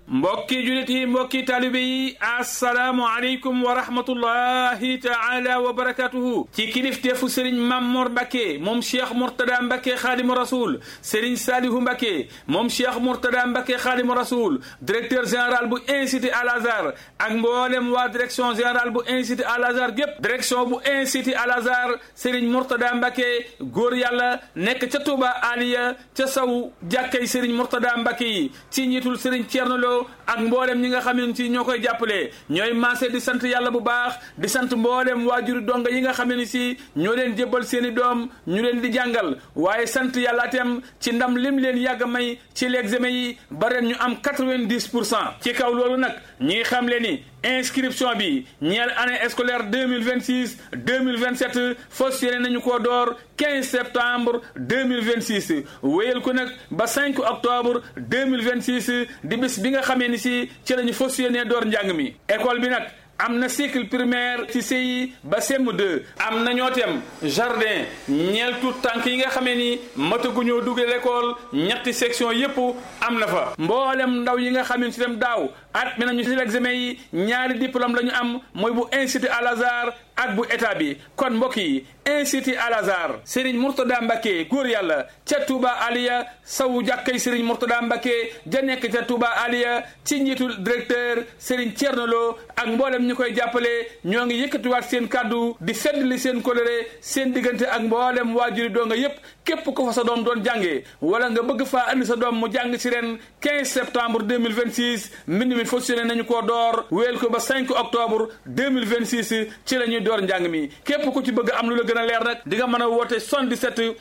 mbokki julit yi mbokki taalibe yi assalaamu aleykum wa rahmatullahi taala wa barakatuhu ci kilifteefu sëriñ Mamor Mbacke moom cheikh Mourtada Mbacke xaadimu rasul sëriñ Salihu Mbacke moom cheikh Mourtada Mbacke xaadimu rasul directeur général bu institut Al Azhar ak mboolem waa direction générale bu institut Al Azhar gépp direction bu institut Al Azhar sëriñ Mourtada Mbacke góor yàlla nekk ca Touba Aliya ca saw jàkkay sëriñ Mourtada Mbacke yi ci njiitul sëriñ Thierno Lo ak mboolem ñi nga xam ne ci ñoo koy jàppale ñooy maase di sant yàlla bu baax di sant mboolem waajuri donga yi nga xam ne si ñoo leen jébbal seen i doom ñu leen di jàngal waaye sant yàlla itam ci ndam lim leen yàgg may ci l'examen yi ba ren ñu am quatre-vingt-dix pour cent ci kaw loolu nag ñi xam le ni inscription bi ñeel année scolaire deux mille vingt six deux mille vingt sept fas yéene nañu koo door quinze septembre deux mille vingt six wéyal ko nag ba cinq octobre deux mille vingt six di bis bi nga xamee ni si ci lañu fas yéene door njàng mi école bi nag. am na cycle primaire ci CI ba CM2 am na ñoo tem jardin ñeel tout tànk yi nga xamee ni mataguñoo duggee l'école ñetti section yépp am na fa mboolem ndaw yi nga xam ne si dem daaw at mi nañu si l'examen yi ñaari diplôme la ñu am mooy bu institut Al Azhar ak bu état bi kon mbokk yi institut Al Azhar Serigne Mourtada Mbacke góor yàlla ca Touba Aliya sawu jàkkay Serigne Mourtada Mbacke ja nekk ca Touba Aliya ci njiitul directeur Serigne Thierno Lo ak mboolem ñu koy jàppale ñoo ngi yëkkatiwaat seen kàddu di feddli seen coloré seen diggante ak mboolem waajuri doo nga yépp képp ko fa sa doom doon jàngee wala nga bëgg faa andi sa doom mu jàng ci ren 15 septembre 2026 mbind mi fonctionné nañu koo door wéel ko ba 5 octobre 2026 ci la ñuy door njàng mi képp ku ci bëgg am lu la gën a leer nag di nga mën a woote 77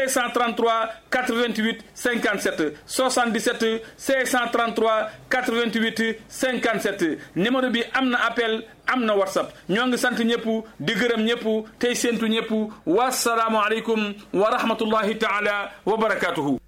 633 88 57 77 633 88 57 numéro bi am na appel am na whatsapp ñoo ngi sant ñëpp di gërëm ñëpp tey séentu ñëpp wasalaamu aleykum wa rahmatullahi taala wa barakatuhu